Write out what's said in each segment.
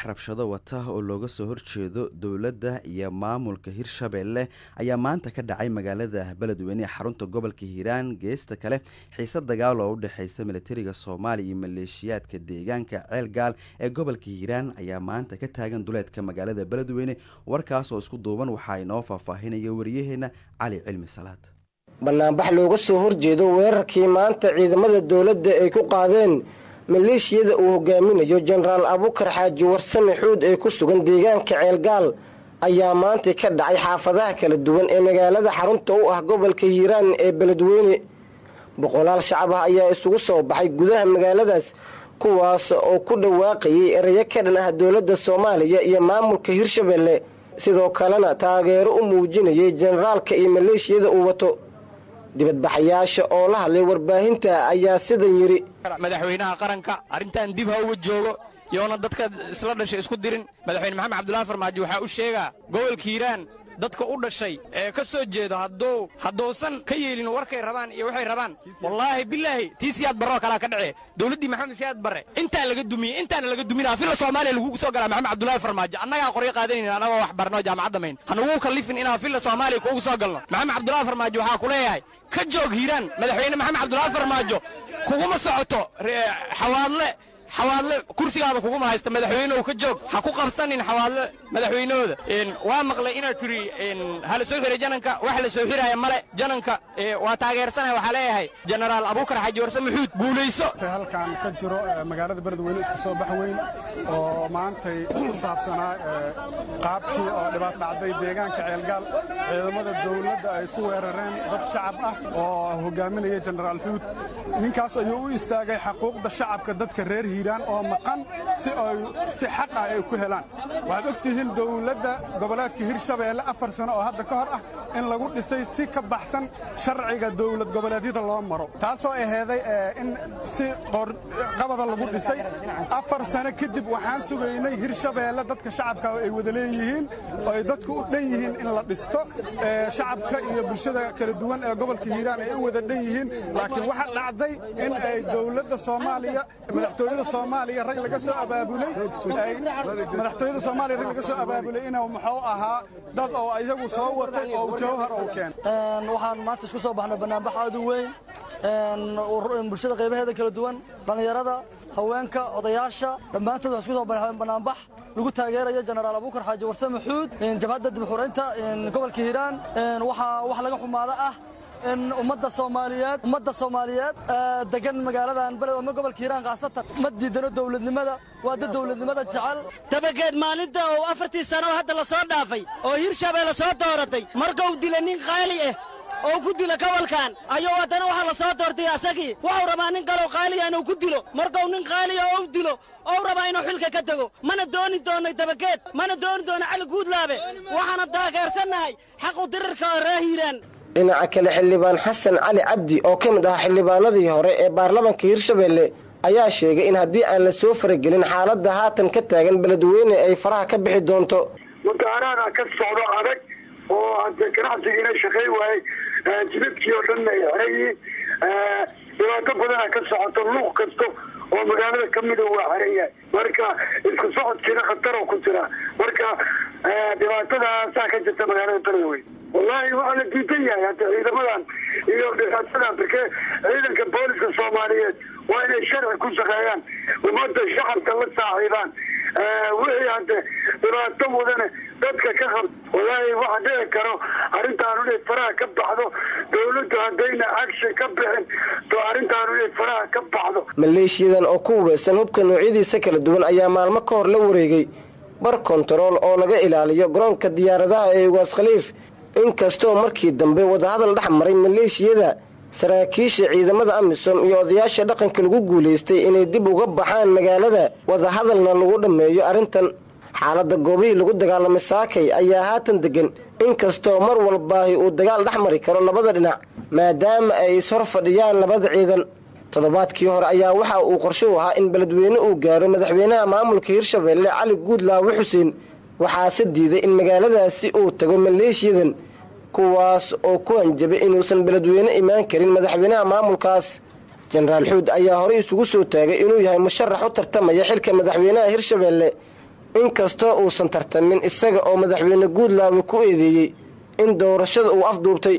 rabshado wata oo looga soo horjeedo dowladda iyo maamulka hirshabeelle ayaa maanta ka dhacay magaalada beledweyne ee xarunta gobolka hiiraan geesta kale xiise dagaal oo u dhexeysa militariga soomaaliya iyo maleeshiyaadka deegaanka ceelgaal ee gobolka hiiraan ayaa maanta ka taagan duleedka magaalada beledweyne warkaas oo isku duuban waxaa inoo faahfaahinaya wariyaheena cali cilmi salaad banaanbax looga soo horjeedo weerarkii maanta ciidamada dowladda ay ku qaadeen maleeshiyada uu hogaaminayo jenaraal abukar xaaji warsame xuud ee ku sugan deegaanka ceelgaal ayaa maanta ka dhacay xaafadaha kala duwan ee magaalada xarunta u ah gobolka hiiraan ee beledweyne boqolaal shacab ah ayaa isugu soo baxay gudaha magaaladaas kuwaas oo ku dhawaaqayay erayo ka dhan ah dowladda soomaaliya iyo maamulka hirshabelle sidoo kalena taageero u muujinayay jenaraalka iyo maleeshiyada uu wato dibadbaxayaasha oo la hadlay warbaahinta ayaa sidan yidhi madaxweynaha qaranka arrintan dib ha uga joogo yoona dadka isla dhashay isku dirin madaxweyne maxamed cabdullaahi farmaajo waxaa u sheegaa gobolka hiiraan dadka u dhashay ee ka soo jeedo hadduu hadduusan ka yeelin warkay rabaan iyo waxay rabaan wallaahi bilaahi tii siyaad barroo kalaa ka dhacee dowladdii maxamed siyaad barre intaa laga dumiyey intaana laga duminaa filla soomaaliya lagugu soo galaa maxamed cabdullaahi farmaajo annagaa qoryo qaadanayna annagoo wax barno jaamacadda mayn hanugu kallifin inaan filla soomaaliya kuugu soo galno maxamed cabdullaahi farmaajo waxaa ku leeyahay ka joog hiiraan madaxweyne maxamed cabdullaahi farmaajo kuguma socoto xawaadle xawaadle kursigaada kuguma haysta madaxweynehu ka joog ha ku qabsanin xawaadle madaxweynahooda waa maqlay inaad tiri hala soo xiray jananka wax la soo xiraaya male jananka waa taageersanaya waxaa leeyahay jenaraal abuukar xaaji warse maxuud guulayso halkan ka jiro magaalada beledweyne isku soo bax weyn oo maantay ku saabsanaa qaabkii oo dhibaat dhacday deegaanka ceelgaal ciidamada dowladda ay ku weerareen dad shacab ah oo hogaaminaya jenaraal xuud ninkaas ayuu u istaagay xaquuqda shacabka dadka reer hiiraan oo maqan si ay si xaq ah ay ku helaan waxaad og tihiin dowladda goboleedka hirshabeelle afar sano oo hadda ka hor ah in lagu dhisay si ka baxsan sharciga dowlad goboleedyada loo maro taasoo aheeday in si qabada lagu dhisay afar sano kadib waxaan sugaynay hirshabeelle dadka shacabka ay wada leeyihiin oo ay dadku u dhan yihiin in la dhisto shacabka iyo bulshada kala duwan ee gobolka hiiraan ay u wada dhan yihiin laakiin waxa dhacday in ay dowladda soomaaliya madaxtooyada soomaaliya rag laga soo abaabulay madaxtooyada soomaaliya rag laga soo abaabulay inuu muxuu ahaa dad oo iyagu soo watay oo jawhar uu keen waxaan maanta isku soo baxnay banaanbax aad u weyn bulshada qaybaheeda kala duwan dhallinyarada haweenka odayaasha dhammaantood waxay isku soo baxeen banaanbax lagu taageerayo jenaraal abuukar xaaji warse maxuud jabhadda dibxuraynta gobolka hiiraan waxaa wax laga xumaada ah in ummadda soomaaliyeed ummadda soomaaliyeed degan magaaladan beled ama gobolka hiiraan khaasatan ma diidano dowladnimada waa dad dowladnimada jecel dabageed maalinta uu afartii sano hadda la soo dhaafay oo hirshabeelle soo dooratay markuu dila nin qaali ah oo ku dila gobolkan ayuu haddana waxaa la soo doortay asagii waxuu rabaa nin kaloo qaaliya inuu ku dilo markuu nin qaaliya ou dilo ou rabaa inuu xilka ka tego mana dooni doonay dabageed mana dooni doono cali guudlaabe waxaana taageersannahay xaqu dirirka oo ree hiiraan dhinaca kale xildhibaan xasan cali cabdi oo ka mid ah xildhibaanadii hore ee baarlamaanka hirshabeelle ayaa sheegay in haddii aan la soo faragelin xaaladda haatan ka taagan beledweyne ay faraha ka bixi doonto mudaaraada ka socdo adag oo hadde ganacsigiina shaqey waayey jidadkii oo dhanna ay xeran yihiin dhibaato badana ka socoto luuq kasto oo magaalada kamida waa xeran yahay marka isku socodkiina khataroo ku jira marka dhibaatadaasaa ka jirta magaalada beledweyne wallaahi waxaa la diidan yahay hadda ciidamadan iyo dhibaatadan barke ciidanka booliska soomaaliyeed waa inay sharci ku shaqeeyaan ummadda shacabka la saaxiibaan wixii hadde dhibaato mudane dadka ka qab wallaahi waxa dhici karo arrintaanu inay faraha ka baxdo dowladdu haddayna action ka bixin to arrintaanu inay faraha ka baxdo maleeshiyadan oo ku hubeysan hubka noocyadiisa kala duwan ayaa maalmo ka hor la wareegay bar kontarool oo laga ilaaliyo garoonka diyaaradaha ee ugaas khaliif inkastoo markii dambe wadahadal dhex maray maleeshiyada saraakiisha ciidamada amisom iyo odayaasha dhaqanka lagu guulaystay inay dib uga baxaan magaalada wadahadalna lagu dhammeeyo arrintan xaaladda goobihii lagu dagaalamay saakay ayaa haatan degan inkastoo mar walbaahi uu dagaal dhex mari karo labada dhinac maadaama ay ishor fadhiyaan labada ciidan toddobaadkii hore ayaa waxa uu qorsho u ahaa in beledweyne uu gaaro madaxweynaha maamulka hirshabeelle cali guudlaawe xuseen waxaase diiday in magaaladaasi uu tago maleeshiyadan kuwaas oo ku hanjabay inuusan beledweyne imaan karin madaxweynaha maamulkaas jenaraal xuud ayaa horey isugu soo taagay inuu yahay musharax u tartamaya xilka madaxweynaha hirshabeelle inkastoo uusan tartamin isaga oo madaxweyne guudlaawe ku eedeeyey in doorashada uu afduubtay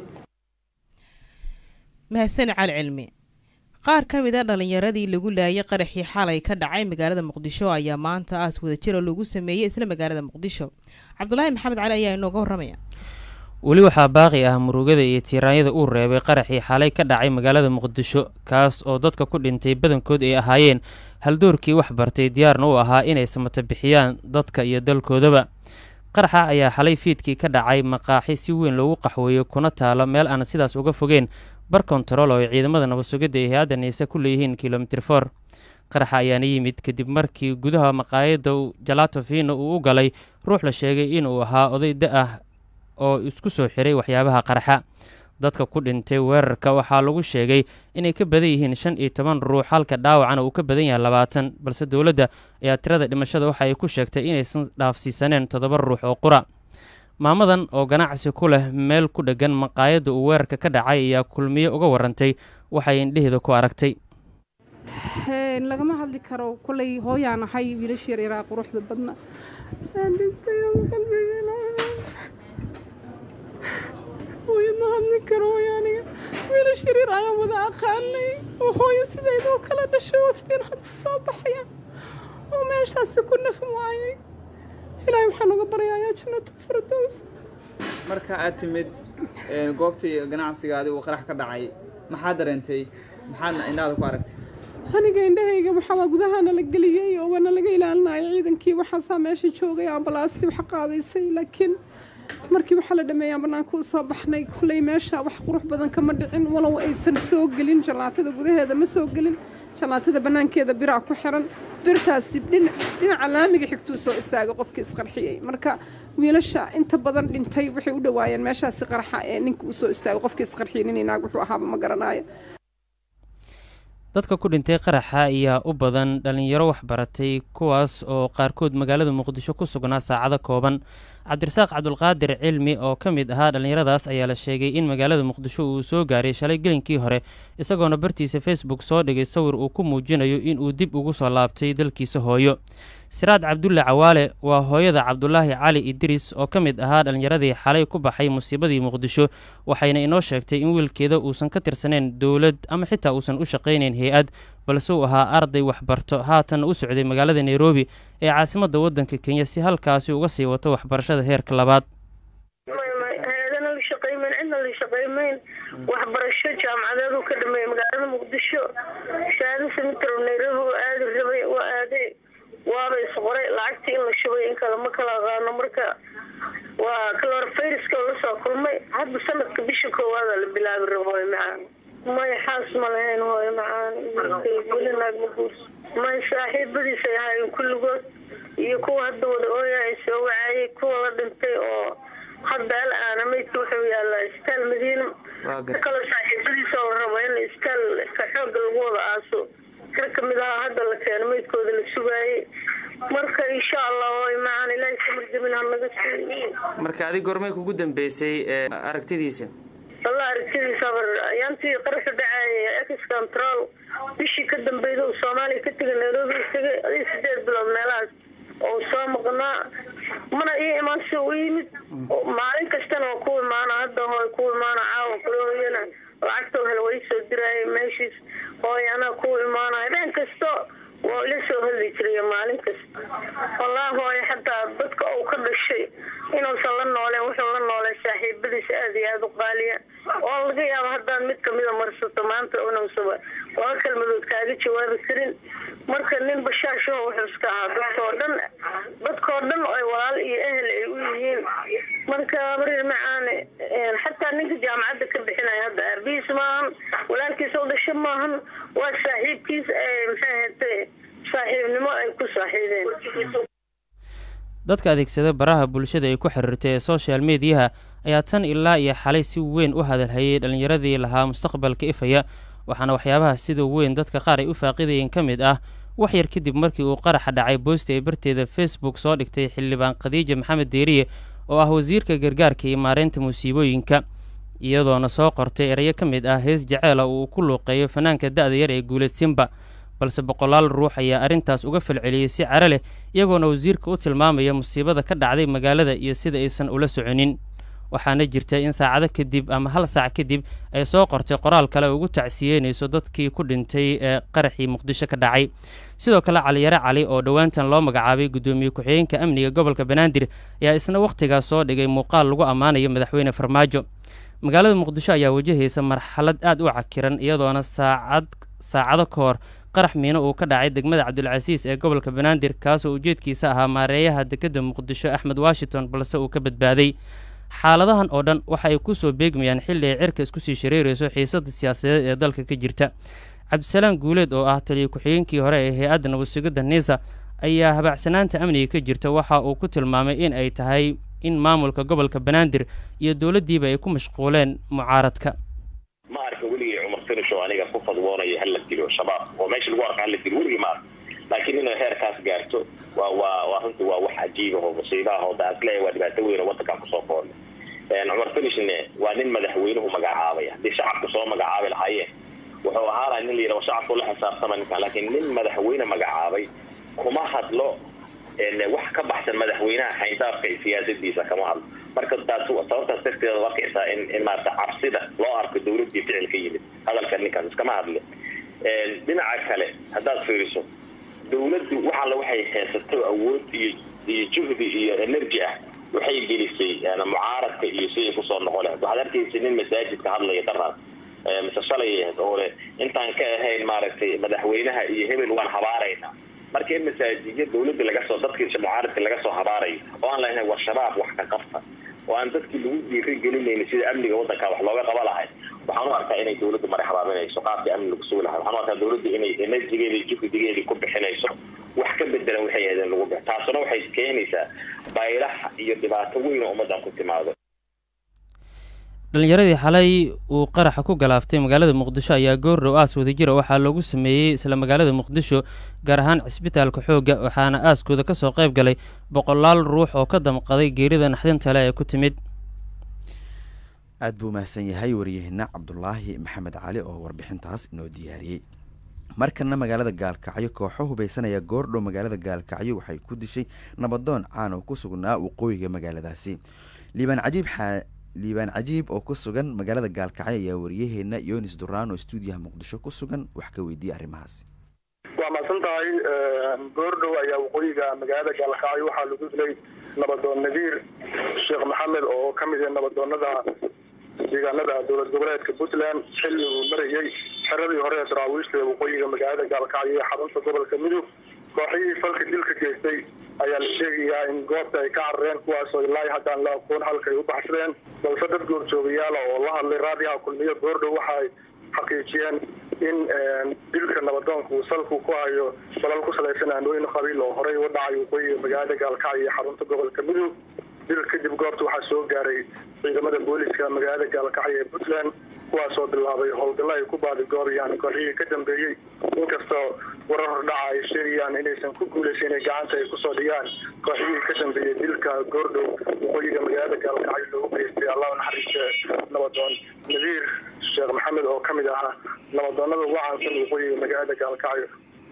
mahadsan cali cilmi qaar ka mid a dhallinyaradii lagu laayay qaraxii xalay ka dhacay magaalada muqdisho ayaa maanta aas wadajira lagu sameeyey isla magaalada muqdisho cabdulaahi maxamed cali ayaa inooga warramaya weli waxaa baaqi ah murugada iyo tiiraanyada uu reebay qaraxii xalay ka dhacay magaalada muqdisho kaas oo dadka ku dhintay badankood ay ahaayeen haldoorkii wax bartay diyaarna u ahaa inay samata bixiyaan dadka iyo dalkoodaba qaraxa ayaa xalay fiidkii ka dhacay maqaaxi si weyn loogu qaxweeyo kuna taalo meel aan sidaas uga fogeen bar kontarool oo ay ciidamada nabadsugidda ee hay-adda niise ku leeyihiin kilomitir for qaraxa ayaana yimid kadib markii gudaha maqaayadda jalato fino uu u galay ruux la sheegay inuu ahaa oday da ah oo isku soo xiray waxyaabaha qaraxa dadka ku dhintay weerarka waxaa lagu sheegay inay ka badan yihiin shan iyo toban ruux halka dhaawacana uu ka badan yahay labaatan balse dowladda ayaa tirada dhimashada waxa ay ku sheegtay inaysan dhaafsiisaneen toddoba ruux oo qura maamadan oo ganacsi ku leh meel ku dheggan maqaayadda uu weerarka ka dhacay ayaa kulmiye uga warantay waxay indheheeda ku aragtay lagama hadli karo kolay hooyaan ahay wiilasha yaryaraa quruxda badna hooyo ma hadli karo hooyo aniga wiilasha yaryar ayaan wada aqaanay oo hooyo sideedoo kala dhashay waftiin hadda soo baxaya oo meeshaasi ku naf waayay ilaahay waxaan uga baryayaa jannatu firdows marka aad timid goobtii ganacsigaadi uu qarax ka dhacay maxaad dareentay maxaadna indhaada ku aragtay aniga indhahayga waxaa gudahaana la geliyey oo waana laga ilaalinayo ciidankii waxaasaa meesha joogay ambalaastii wax qaadaysay laakiin markii waxaa la dhameeyaan bannaanka u soo baxnay kulley meesha wax qurux badan kama dhicin walow aysan soo gelin jallaatada gudaheeda ma soo gelin jallaatada bannaankeeda biraa ku xiran birtaasi dhinaca laamiga xigtuu soo istaagay qofkii isqarxiyey marka wiilasha inta badan dhintay waxay u dhowaayeen meeshaasi qarxa ee ninka uu soo istaagay qofkii isqarxiyey nin inaag wuxuu ahaaba ma garanaayo dadka ku dhintay qaraxa ayaa u badan dhallinyaro waxbaratay kuwaas oo qaarkood magaalada muqdisho ku sugnaa saacado kooban cabdirasaaq cabdulqaadir cilmi oo ka mid ahaa dhallinyaradaas ayaa la sheegay in magaalada muqdisho uu soo gaaray shalay gelinkii hore isagoona bartiisa facebook soo dhigay sawir uu ku muujinayo inuu dib ugu soo laabtay dalkiisa hooyo siraad cabdulle cawaale waa hooyada cabdulaahi cali idriis oo ka mid ahaa dhallinyaradii xalay ku baxay musiibadii muqdisho waxayna inoo sheegtay in wiilkeeda uusan ka tirsaneyn dowlad ama xitaa uusan u shaqaynayn hay-ad balse uu ahaa arday waxbarto haatanna u socday magaalada nairobi ee caasimadda waddanka kenya si halkaasi uga sii wato waxbarashada heerka labaad hay-adana la shaqaymayn cidna la shaqaymayn waxbarasho jaamacadeedu ka dhameeyey magaalada muqdisho shahaado semitro nairobi oo aadi rabay waa aaday waaba isqoray lacagtii in la shubay in kale ma kala aqaano marka waa calorfayriska oo lasoo kulmay hadda sanadka bisha koowaada la bilaabi rabo hooyo macaan may xaas ma lahayn hooyo macaan weli naag ma guurso may saaxiibadiisay ahaayeen kulligood iyo kuwa hadda wada ooyahay soo wacaayay kuwa la dhintay oo hadda al aana maydka wuxuu yaalaa istaal madiina kaloo saaxiibadiisa oo rabo in istaal ka xooga lagu wada aaso kar ka mid ahaa hadda la keeno maydkooda la sugaayey marka insha allah way macaan ilaahay samarjamin hanaga siiy marka adig gormay kugu dambeysay aragtidiisa alla aragtidiisa bar ayaantii qarasha dhacaaya ex control bishii ka dambeyda uu soomaaliya ka tegay nairobi tegay adii sideed bilood meelahaas oo soo maqnaa mana ii imaan si u yimid maalin kastana waa ku imaana hadda hooy ku imaana caawa kulahooyana lacagtoo hel way soo diraayay meeshiis hooy anaa ku imaana habeen kasto waa ila soo hadli jiray maalin kasta wallaahi hooy xataa dadka uu ka dhashay inuusan la nooleen wuxuu la nooleen saaxiibadiisa aada iyo aada u qaaliya oo laga yaabo haddaan mid kamida marsato maanta unausaba laba kalmadood kaaga jawaabi karin marka nin bashaashaho wuxuu iska ahaa dadkoo dhan dadkoo dhan ay walaal iyo ehel ay u yihiin marka marir macaane xataa ninka jaamacadda ka bixinaya hadda aabihiis maahan walaalkiisa u dhasho maahan waa saaxiibkiis maxay ahatay saaxiibnimo ay ku saaxiibeen dadka adeegsada baraha bulshada ay ku xiriirtay ee social mediyaha ayaa tan ilaa iyo xalay si weyn u hadalhayay dhallinyaradii lahaa mustaqbalka ifaya waxaana waxyaabaha sida weyn dadka qaar ay u faaqidayeen ka mid ah wax yar kadib markii uu qaraxa dhacay boosta ee barteeda facebook soo dhigtay xildhibaan khadiija maxamed deeriye oo ah wasiirka gargaarka iyo maareynta musiibooyinka iyadoona soo qortay erayo ka mid ah hees jaceela uu ku luuqeeyo fanaanka da-da yar ee guuleed simba balse boqolaal ruux ayaa arrintaas uga falceliyey si caro leh iyagoona wasiirka u tilmaamaya musiibada ka dhacday magaalada iyo sida aysan ula soconin waxaana jirta in saacado kadib ama hal saac kadib ay soo qortay qoraal kale oo ugu tacsiyeynayso dadkii ku dhintay ee qaraxii muqdisho ka dhacay sidoo kale caliyare cali oo dhowaantan loo magacaabay guddoomiye ku-xigeenka amniga gobolka banaadir ayaa isna wakhtigaas soo dhigay muuqaal lagu ammaanayo madaxweyne farmaajo magaalada muqdisho ayaa wajahaysa marxalad aad u cakiran iyadoona saacad saacado ka hor qarax miino uu ka dhacay degmada cabdulcasiis ee gobolka banaadir kaasoo ujeedkiisa ahaa maareeyaha dekedda muqdisho axmed washington balse uu ka badbaaday xaaladahan oo dhan waxa ay ku soo beegmayaan xilli ay cirka isku sii shareerayso xiisada siyaasadeed ee dalka ka jirta cabdisalaam guuleed oo ah taliya ku-xigeenkii hore ee hay-adda nabadsugidda niisa ayaa habaacsanaanta amniga ka jirta waxa uu ku tilmaamay in ay tahay in maamulka gobolka banaadir iyo dowladdiiba ay ku mashquuleen mucaaradka ma arka weligay cumar finisho aniga ku fadwoonayo hala dilo shabaab oo meesha lagu arka hala dilo weligii ma arka laakiin inay heerkaas gaarto waa waa waa runtii waa wax cajiib ah oo musiiba ah oo daasle waa dhibaato weyn oo waddankan kusoo koornay cumar finishne waa nin madaxweynuhu magacaabay haddii shacabku soo magacaabi lahaayeen wuxuu ahaanaya nin la yidhaho shacabku la xisaabtama ninkan laakiin nin madaxweyne magacaabay kuma hadlo wax ka baxsan madaxweynaha xayndaafka iyo siyaasadiisa kama hadlo marka taas sababtaas darteeda u arkaysaa in in maarata cabsida loo arko dowladdii ficil ka yimid hadalka ninkaas iskama hadle dhinaca kale haddaad fiiriso dowladdu wax alla waxay haysato awood iyo iyo juhdi iyo energy ah waxay gelisay mucaaradka iyo siday kusoo noqon lahayd waxaad arkaysa nin masaajidka hadlaya daraas mise shalay oo leh intaan ka ahayn maaragtay madaxweynaha iyo hebel waan habaaraynaa marka in masaajidya dowladda laga soo dadkii mucaaradka laga soo habaarayo oo aan lahayn war shabaab wax ka qabta oo aan dadkii lagu dhiiri gelinayni sida amniga waddanka wax looga qaba lahay waxaan u arkaa inay dowladdu mari habaaminayso qaabkii amni lagu sugi lahay waxaan u arkaa dowladdu inay enerjigeeda iyo juhdigeedii ku bixinayso wax ka bedelan waxay ahayd in lagu bix taasuna waxay keenaysaa baylaha iyo dhibaato weyn oo ummaddan ku timaado dhallinyaradii xalay uu qaraxa ku galaaftay magaalada muqdisho ayaa goordhow aas wadajira waxaa loogu sameeyey isla magaalada muqdisho gaar ahaan cisbitaalka xoogga waxaana aaskooda ka soo qayb galay boqolaal ruux oo ka damqaday geerida naxdinta le ee ku timid aad buu mahadsan yahay waryaheena cabdulaahi maxamed cali oo warbixintaas inoo diyaariyey markana magaalada gaalkacyo kooxo hubeysanaya goordhow magaalada gaalkacyo waxay ku dishay nabadoon caan oo ku sugnaa waqooyiga magaaladaasi liibaan cajiib liibaan cajiib oo ku sugan magaalada gaalkacyo ayaa wariyaheena yonis duraan oo stuudiyaha muqdisho ku sugan wax ka weydiiyey arrimahaasi waa mahadsan tahay goordhow ayaa waqooyiga magaalada gaalkacyo waxaa lagu dilay nabadoon nadiir sheekh maxamed oo ka mid ah nabadoonada deegaanada dowlad goboleedka puntland xilli uu marayey xeradii hore ee daraawiishta ee waqooyiga magaalada gaalkacyo ee xarunta gobolka midug kooxihii falka dilka geystay ayaa la sheegayaa in goobta ay ka carareen kuwaasoo ilaa haddaan la aqoon halkaay u baxsadeen balse dad goorjoogayaala oo la hadlay raadiyaha kulmiyo goordhow waxa ay xaqiijiyeen in dilka nabadoonka uu salku ku hayo dalal ku salaysan aanooyin qabiil oo horey u dhacay waqooyiga magaalada gaalkacyo iyo xarunta gobolka midug dil kadib goobta waxaa soo gaaray ciidamada booliska magaalada gaalkacyo ee puntland kuwaasoo bilaabay howlgallo ay ku baadigoobayaan kooxihii ka dambeeyey inkastoo warar hordhaca ay sheegayaan inaysan ku guulaysa inay gacanta ay kusoo dhigaan kooxihii ka dambeeyey dilka goordhow waqooyiga magaalada gaalkacyo loogu geystay allah naxariiste nabadoon nadiir sheekh maxamed oo ka mid ahaa nabadoonada ugu caansan waqooyiga magaalada gaalkacyo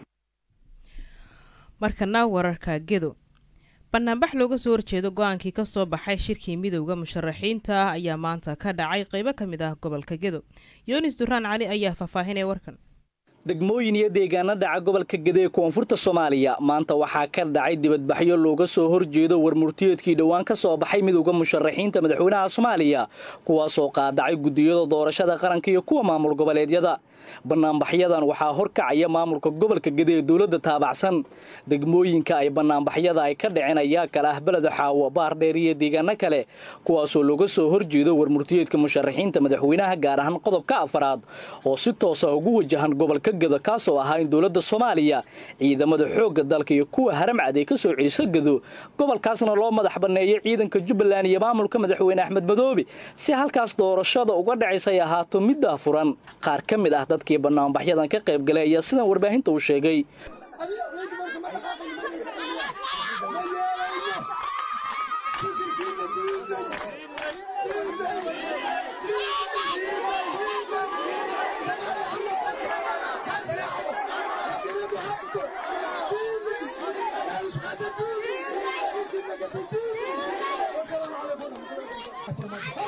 markana wararka gedo banaanbax looga soo horjeedo go-aankii ka soo baxay shirkii midowda musharaxiinta ah ayaa maanta ka dhacay qeybo ka mid ah gobolka gedo yunis duraan cali ayaa faahfaahinaya warkan degmooyin iyo deegaano dhaca gobolka gede ee koonfurta soomaaliya maanta waxaa ka dhacay dibadbaxyo looga soo horjeedo warmurtiyeedkii dhowaan ka soo baxay midowda musharaxiinta madaxweynaha soomaaliya kuwaasoo qaadacay guddiyada doorashada qaranka iyo kuwa maamul goboleedyada banaanbaxyadan waxaa horkacaya maamulka gobolka gede ee dowladda taabacsan degmooyinka ay banaanbaxyada ay ka dhaceen ayaa kale ah beleda xaawo baardheer iyo deegaano kale kuwaasoo looga soo horjeedo warmurtiyeedka musharaxiinta madaxweynaha gaar ahaan qodobka afaraad oo si toosa ugu wajahan gobolka gado kaasoo ahaa in dowladda soomaaliya ciidamada xoogga dalka iyo kuwa haramcad ay ka soo celiso gado gobolkaasna loo madax banneeyo ciidanka jubbaland iyo maamulka madaxweyne axmed madoobe si halkaas doorashada uga dhacaysa ay ahaato middaa furan qaar ka mid ah dadkii banaanbaxyadan ka qayb galay ayaa sidan warbaahinta uu sheegay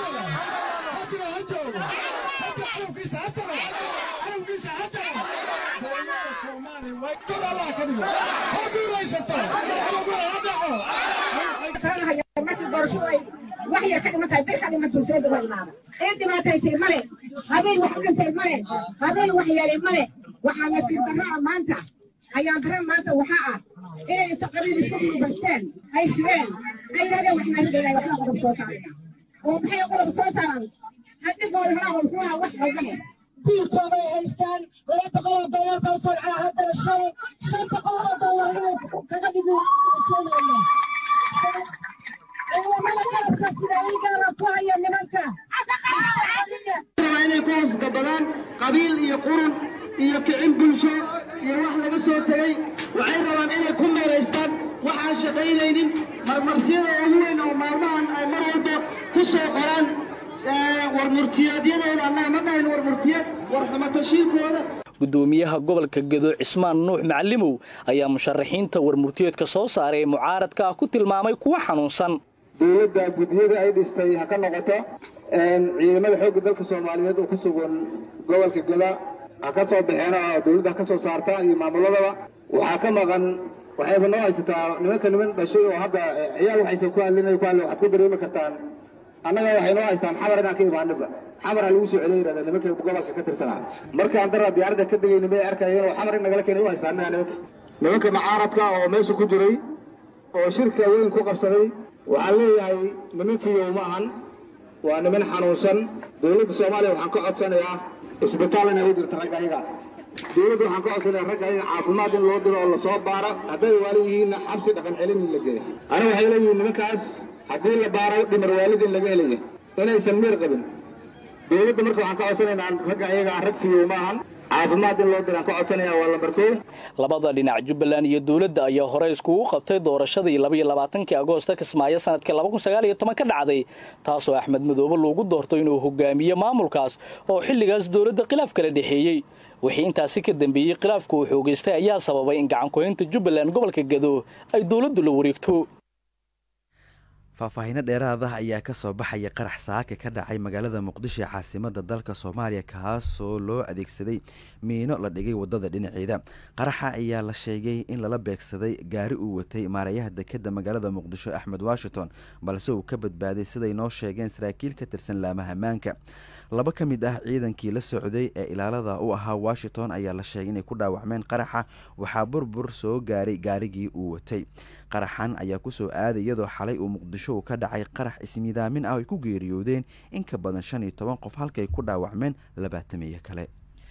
markii doorashadu ay wax yar ka dhiman tahay bil ka dhimantuu soo daba imaada cid dhibaataysay male habeen wax u dhintay male habeen wax yeelay male waxaa nasiib darraa maanta ayaan darra maanta waxaa ah inay inta qabiil isku guubaysteen ay shireen ay yidhahdeen waxna ridayna waxna qodob soo saaraya oo maxay qodob soo saaraan hadhigooda horaa wuxuu ahaa wax qaldane diirkooda ay haystaan laba boqol oo doolar baa soo dhacaa haddana shan shan boqol oo doolar inuu kaga dhigo ujeedayna ciidamada qalabka sida iigaana ku haya nimanka inay ku hoosgabadaan qabiil iyo qurun iyo kicin bulsho iyo wax laga soo tegey waxay rabaan inay ku meelaystaan waxaan shaqaynaynin marmarsiyada ugu weyn oo maalmahan ay mar walba ku soo qoraan war murtiyeedyadooda annaga ma dhahayn war murtiyeed war xumatashiilkooda gudoomiyaha gobolka gedo cismaan nuux macalimow ayaa musharaxiinta warmurtiyeedka soo saaray ee mucaaradka ah ku tilmaamay kuwa xanuunsan dowladda guddiyada ay dhistay ha ka noqoto ciidamada xoogga dalka soomaaliyeed oo ku sugan gobolka goda ha ka soo baxeen oo dowladda ha ka soo saarta iyo maamuladaba waxaa ka maqan waxayba noo haysataa nimanka niman dhashay oo hadda ciyaal waxaysan ku hadlin ku hadlin waxaad ku dareemi kartaan annaga waxay noo haystaan xamar inaan ka imaaninba xamar ha lagu soo celiya yidhahda nimanka gobolka ka tirsanaa markaan dara diyaaradda ka degayna may arkayeen oo xamar in nagala keenay u haystaan nimanka nimanka mucaaradka oo meesha ku jiray oo shirka weyn ku qabsaday waxaan leeyahay nimankiiyo ma ahan waa niman xanuunsan dowladda soomaaliya waxaan ka codsanayaa isbitaal inay u dirto ragga ayaga dowladda waxaan ka codsanayaa ragga ayaga caafimaad in loo diro oo lasoo baaro hadday waali yihiinna xabsi dhaqan celin in la geeyo aniga waxay leeyihiin nimankaas haddii la baaro dhimar waalid in laga helaya inaysan miir qabin dowladda marka waxaan ka codsanaynaa ragga ayaga rag fiyow ma ahan caafimaad in loo diraan ka codsanaya waa lambarkoo labada dhinac jubbaland iyo dowladda ayaa hore iskugu qabtay doorashadii labaiyo labaatankii agoosta kismaayo sanadkii laba kun sagaal iyo toban ka dhacday taasoo axmed madoobe loogu doortay inuu hogaamiyo maamulkaas oo xilligaas dowladda khilaaf kala dhexeeyey wixii intaasi ka dambeeyey khilaafku uu xoogaystay ayaa sababay in gacankuhaynta jubbaland gobolka gado ay dowladdu la wareegto faahfaahiino dheeraada ayaa ka soo baxaya qarax saaka ka dhacay magaalada muqdisho ee caasimada dalka soomaaliya kaasoo loo adeegsaday miino la dhigay wadada dhinaceeda qaraxa ayaa la sheegay in lala beegsaday gaari uu watay maarayaha dekeda magaalada muqdisho axmed washington balse uu ka badbaaday siday noo sheegeen saraakiil ka tirsan laamaha ammaanka laba ka mid ah ciidankii la socday ee ilaalada u ahaa washington ayaa la sheegay inay ku dhaawacmeen qaraxa waxaa burbur soo gaaray gaarigii uu watay qaraxan ayaa kusoo aaday iyadoo xalay uu muqdisho uu ka dhacay qarax ismiidaamin ah ay ku geeriyoodeen in ka badan shan iyo toban qof halkay ku dhaawacmeen labaatamiyo kale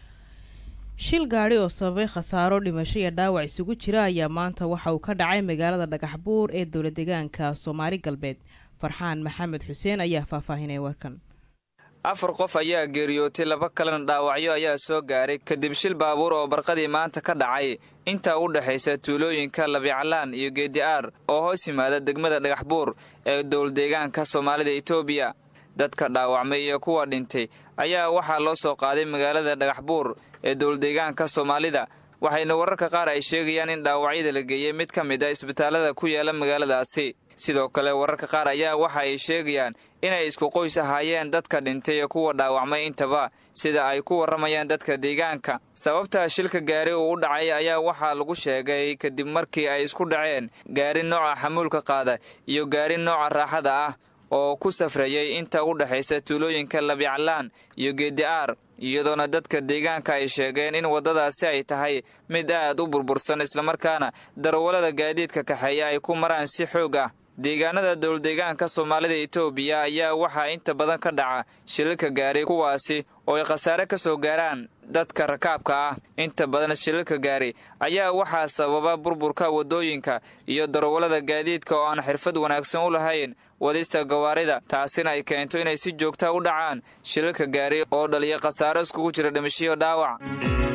shil gaadhi oo sababay khasaaro dhimasho iyo dhaawac isugu jira ayaa maanta waxa uu ka dhacay magaalada dhagaxbuur ee dowla deegaanka soomaali galbeed farxaan maxamed xuseen ayaa faahfaahinay warkan afar qof ayaa geeriyootay laba kalena dhaawacyo ayaa soo gaaray kadib shil baabuur oo barqadii maanta ka dhacay intaa u dhexaysa tuulooyinka labiclaan iyo geedi'aar oo hoos yimaada degmada dhagaxbuur ee dowladeegaanka soomaalida etoobiya dadka dhaawacmay iyo kuwa dhintay ayaa waxaa loo soo qaaday magaalada dhagaxbuur ee dowladeegaanka soomaalida waxayna wararka qaar ay sheegayaan in dhaawacyada la geeyey mid ka mid a isbitaallada ku yaala magaaladaasi sidoo kale wararka qaar ayaa waxa ay sheegayaan inay isku qoys ahaayeen dadka dhintay iyo kuwa dhaawacmay intaba sida ay ku warramayaan dadka deegaanka sababta shilka gaari uu u dhacay ayaa waxaa lagu sheegay kadib markii ay isku dhaceen gaari nooca xamuulka qaada iyo gaari nooca raaxada ah oo ku safrayay inta u dhexaysa tuulooyinka labiclaan iyo geedi'aar iyadoona dadka deegaanka ay sheegeen in waddadaasi ay tahay mid aad u burbursan islamarkaana darawallada gaadiidka kaxeeya ay ku maraan si xoog ah deegaanada dowladeegaanka soomaalida etoobiya ayaa waxaa inta badan ka dhaca shilalka gaari kuwaasi oo ay khasaare ka soo gaaraan dadka rakaabka ah inta badan shilalka gaari ayaa waxaa sababa burburka waddooyinka iyo darawallada gaadiidka oo aan xirfad wanaagsan u lahayn wadista gawaarida taasina ay keento inay si joogta u dhacaan shilalka gaari oo dhaliya khasaaro iskugu jira dhimashiyo dhaawac